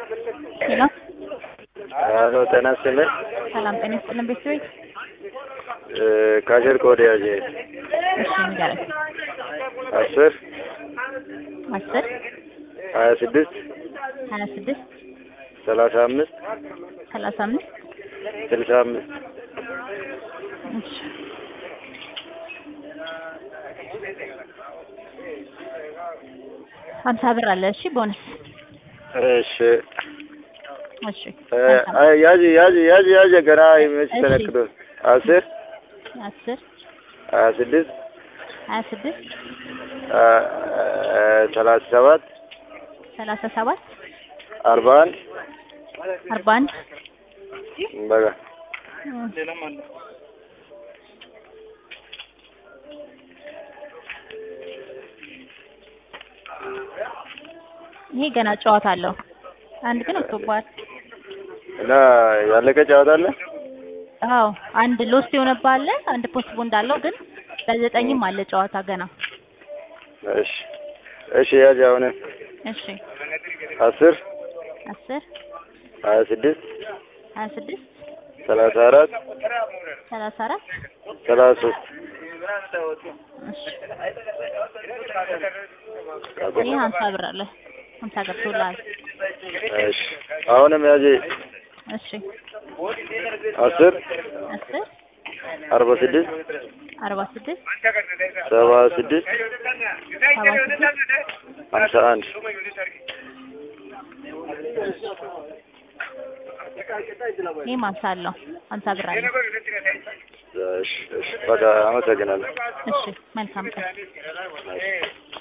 ሄሎ አሎ ጤና ይስጥልኝ። ሰላም ጤና ይስጥልን ቤተሰቤ። ካሸር ኮድ ያዥ እሺ ንገረኝ። አስር አስር ሀያ ስድስት ሀያ ስድስት ሰላሳ አምስት ሰላሳ አምስት ስልሳ አምስት እሺ ሀምሳ ብር አለ። እሺ ቦነስ እሺ እሺ ያዥ ያዥ ያዥ ያዥ ገና መች እሺ። ተነክዶ አስር አስር ሀያ ስድስት ሀያ ስድስት ሰላሳ ሰባት ሰላሳ ሰባት አርባ አንድ አርባ አንድ በቃ ይሄ ገና ጨዋታ አለው። አንድ ግን ወጥቶብሃል። እና ያለቀ ጨዋታ አለ። አዎ አንድ ሎስት የሆነብህ አለ። አንድ ፖስት እንዳለው ግን በዘጠኝም አለ ጨዋታ ገና። እሺ እሺ ያዥ አሁን እሺ አስር አስር ሀያ ስድስት ሀያ ስድስት ሰላሳ አራት ሰላሳ አራት ሰላሳ ሶስት እሺ ይህ ሀምሳ ብር አለ። ሀምሳ ገብቶልሃል። እሺ አሁንም ያዥ እሺ አስር አስር አርባ ስድስት አርባ ስድስት ሰባ ስድስት ሰባ ስድስት ሀምሳ አንድ ይህም ሀምሳ አለው። ሀምሳ ብር አለ። እሺ እሺ በቃ አመሰግናለሁ። እሺ መልካም ቀን።